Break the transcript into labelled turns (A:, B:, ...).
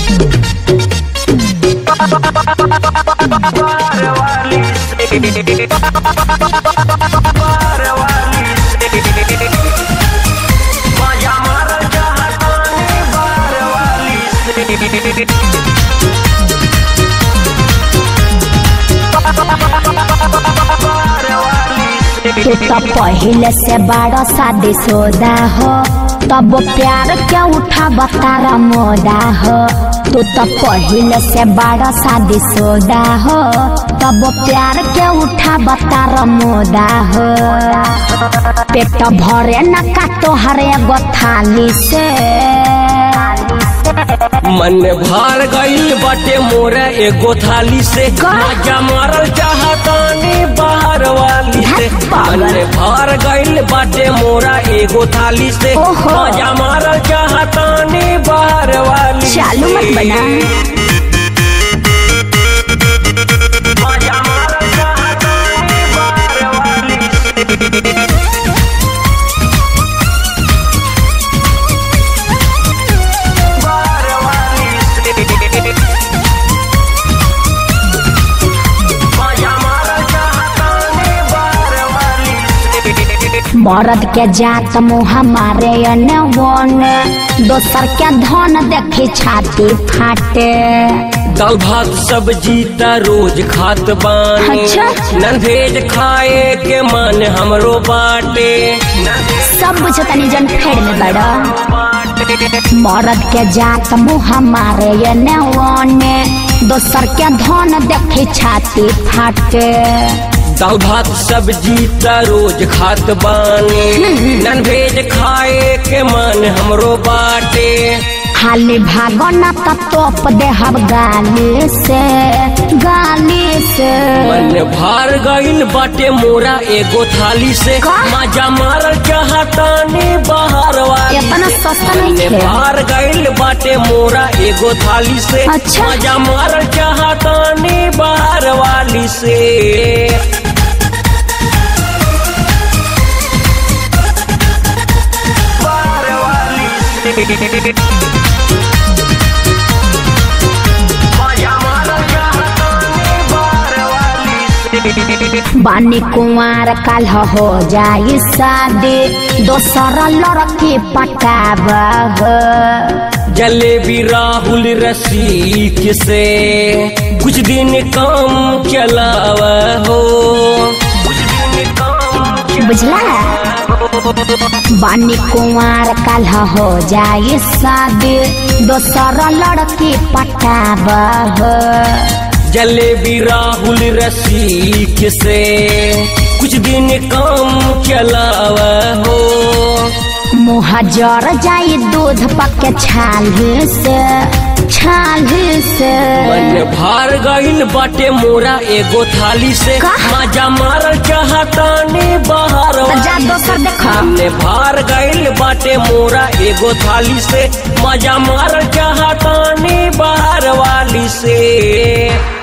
A: तू तो पहले से बड़ा शादी सोदा हो तब प्यार क्या उठा बतारा मोदा हो तू तो पहले से बड़ा शादी सोदा हो तब प्यार क्या उठा बतारा मोदा हो पेट भरे न का तोहरे एगो थाली से
B: मन भर गईल बाटे मोरा एगो थाली से
A: का?
B: मजा मारल चाहतानी बाहर वाली से
A: धत पागल।
B: मन भर गईल बाटे मोरा एगो थाली से
A: ओहो।
B: मजा मारल चाहतानी बाहर वाली
A: चालू मत
B: से।
A: बना
B: मजा मारल चाहतानी बाहर वाली से। बाहर वाली से। मजा मारल चाहतानी बाहर वाली से।
A: मरद के जात मुँह मारे अने वन दोसर के धन देखी छाती फाटे
B: दाल भात सब्जी त रोज खात बानी
A: अच्छा।
B: नन भेज खाए के मन हमरो बाटे
A: सब बुझ तनी जन फेड़ में बड़ा मरद के जात मुँह मारे अने वन दोसर के धन देखी छाती फाटे
B: दाल भात सब्जी त रोज खात बानी नन भेज खाए के मन हमरो बाटे
A: खाली भागो न त तोप दे हम गाली से गाली से
B: मन भार गईल बाटे मोरा एगो थाली से
A: का?
B: मजा मारल चाहतानी बाहर वाली
A: इतना सस्ता नहीं
B: ने
A: थे
B: बाहर गईल बाटे मोरा एगो थाली से
A: अच्छा।
B: मजा मारल चाहतानी बाहर वाली से बाहर वाली से मजा मारल चाहतानी बाहर वाली से
A: बानी कुंवार काल हो जाई शादी दोसर लड़की पटाब
B: जलेबी राहुल रसीक से कुछ दिन काम चलाव हो कुछ दिन काम
A: बुझला बानी कुंवार काल हो जाई शादी दोसर लड़की पटाब
B: जलेबी राहुल रसीक से कुछ दिन काम चलाव हो
A: मुँह जर जाई दूध पके छाल से छाल से
B: मन भार गईल बाटे मोरा एगो थाली से
A: का?
B: मजा मारल चाहतानी बाहर
A: तो जा
B: वाली
A: दोसर देखा
B: हमने भार गईल बाटे मोरा एगो थाली से मजा मारल चाहतानी बाहर वाली से